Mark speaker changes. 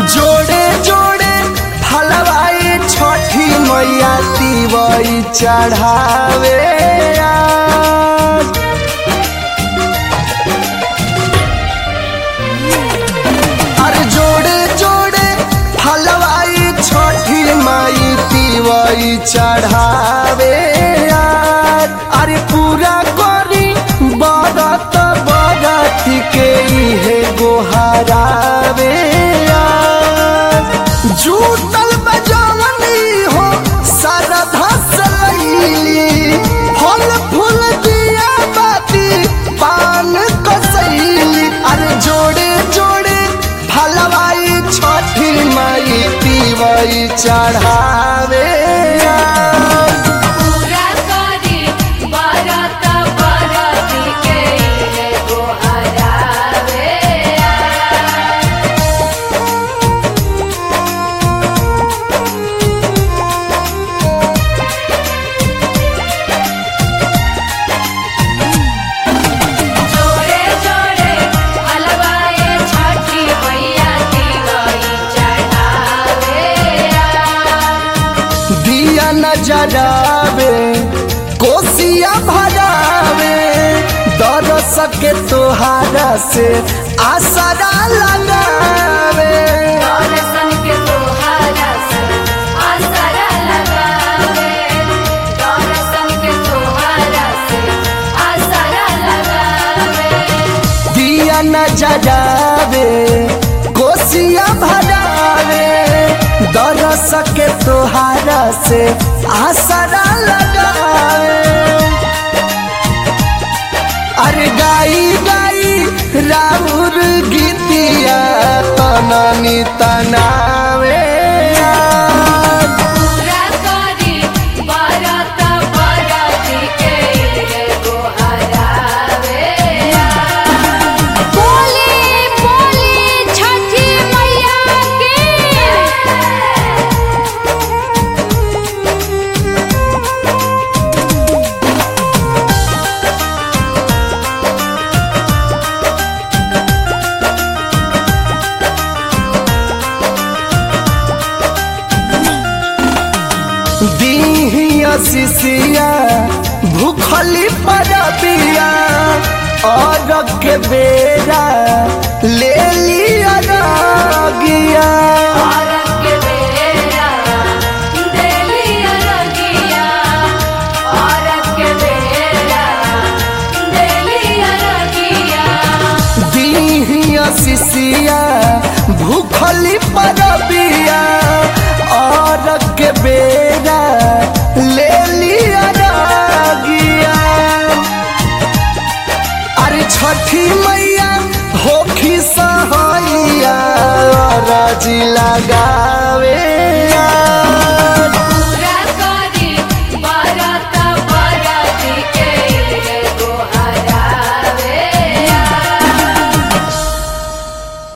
Speaker 1: जोड़े जोड़े फलवाई छठी मैया तिवई चढ़ावे आज। अरे जोड़े जोड़े फलवाई छठी माई तिवई चढ़ावे आज। अरे पूरा करी बरत बरत के इहे गोहरावे आज। जूटल बजवनी हो सरधा सलैली फल फूल दिया बाती पान कसैली अरे जोड़े जोड़े फलवाई छठी माई पीवई चढ़ावे आज।
Speaker 2: पूरा करी बरत बरत के इहे गोहरावे जोड़े जोड़े हलवाए छठी मैया दिवाई चढ़ावे
Speaker 1: दिया नजरावे कोसिया भरावे दरस के तोहारा से आसरा लगावे
Speaker 2: दर्शन के तोहारा से आसरा लगावे दर्शन के तोहारा से आसरा लगावे
Speaker 1: दिया नजरावे कोसिया भरावे दरस के तोहारा से आसरा लगावे अरे गाई गाई राउर गीतिया तननी तनावे आज।
Speaker 2: पूरा करी बरत बरत के इहे गोहरावे बोली बोली छठी मैया
Speaker 1: दीहिया शिशिया भूखली परबिया और के बेरा ले लिया रागिया
Speaker 2: औरत के बेरा देलिया रगिया औरत के बेरा देलिया रगिया
Speaker 1: दीहिया शिशिया भूखली परबिया और के बेरा ले लिया रागिया अरे छठी मैया होखी सहैया राजी लगा